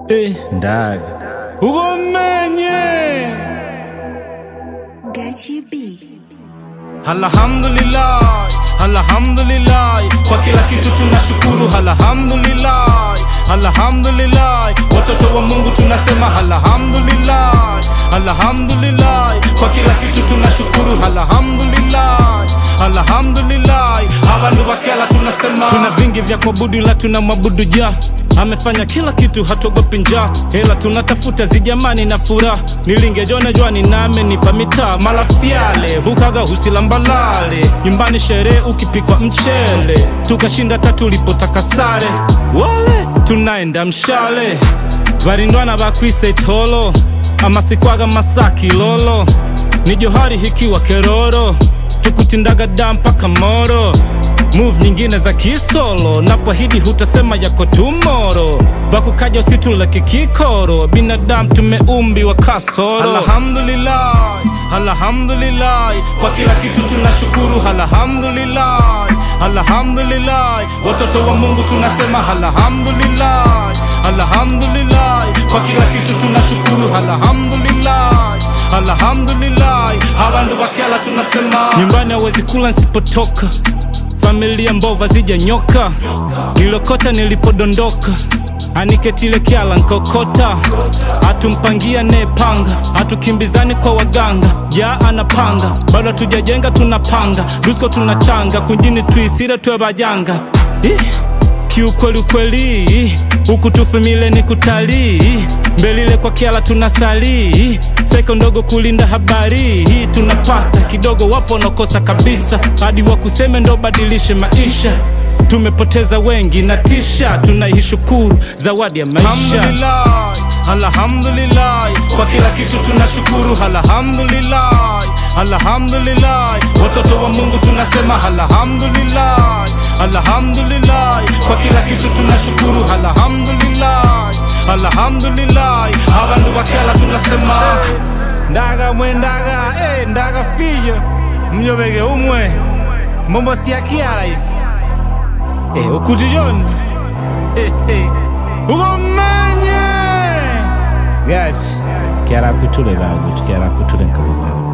Eh, ndaga ugomenye Gachi B. alhamdulillah alhamdulillah kwa kila kitu tunashukuru alhamdulillah alhamdulillah watoto wa mungu tunasema alhamdulillah alhamdulillah kwa kila kitu tunashukuru alhamdulillah alhamdulillah abantu bakela tunasema tuna vingi vya kuabudu ila tuna mwabudu ja amefanya kila kitu hatuogopi njaa hela tunatafuta zijamani na furaha nilingejone jwani name nipa mitaa malafiale bukaga husilambalale nyumbani sherehe ukipikwa mchele tukashinda tatu ulipotaka sare wale tunaenda mshale varindwana bakwise tolo amasikwaga masaki lolo ni johari hikiwa keroro tukutindaga da mpaka moro move nyingine za kisolo napoahidi hutasema yako tumoro bakukaja usitule kikikoro binadamu tumeumbiwa kasoro alhamdulillah alhamdulillah kwa kila kitu tunashukuru alhamdulillah alhamdulillah watoto wa mungu tunasema alhamdulillah alhamdulillah kwa kila kitu tunashukuru alhamdulillah alhamdulillah abantu bakela tunasema nyumbani hawezi kula nsipotoka familia mbova zija nyoka nilokota nilipodondoka aniketile kyala nkokota atumpangia nepanga atukimbizani kwa waganga ja anapanga bado hatujajenga tunapanga dusko tunachanga kunjini tuisire tuwe bajanga Ih, kiukweli ukweli huku tufumile ni kutalii mbelile kwa kiala tunasali seko ndogo kulinda habari hii tunapata kidogo wapo wanakosa kabisa hadi wakuseme ndo badilishe maisha tumepoteza wengi na tisha tunaishukuru zawadi ya maisha alhamdulillah, alhamdulillah kwa kila kitu tunashukuru alhamdulillah alhamdulillah watoto wa mungu tunasema alhamdulillah alhamdulillah kwa kila kitu tunashukuru alhamdulillah alhamdulillah abantu bakela tunasema ndaga mwe ndaga eh, ndaga fiyo mnyobege umwe mombo siakia rais eh, ukutijoni eh, eh. ugomenye gachi kiara kutule bagu kiara kutule nkabugana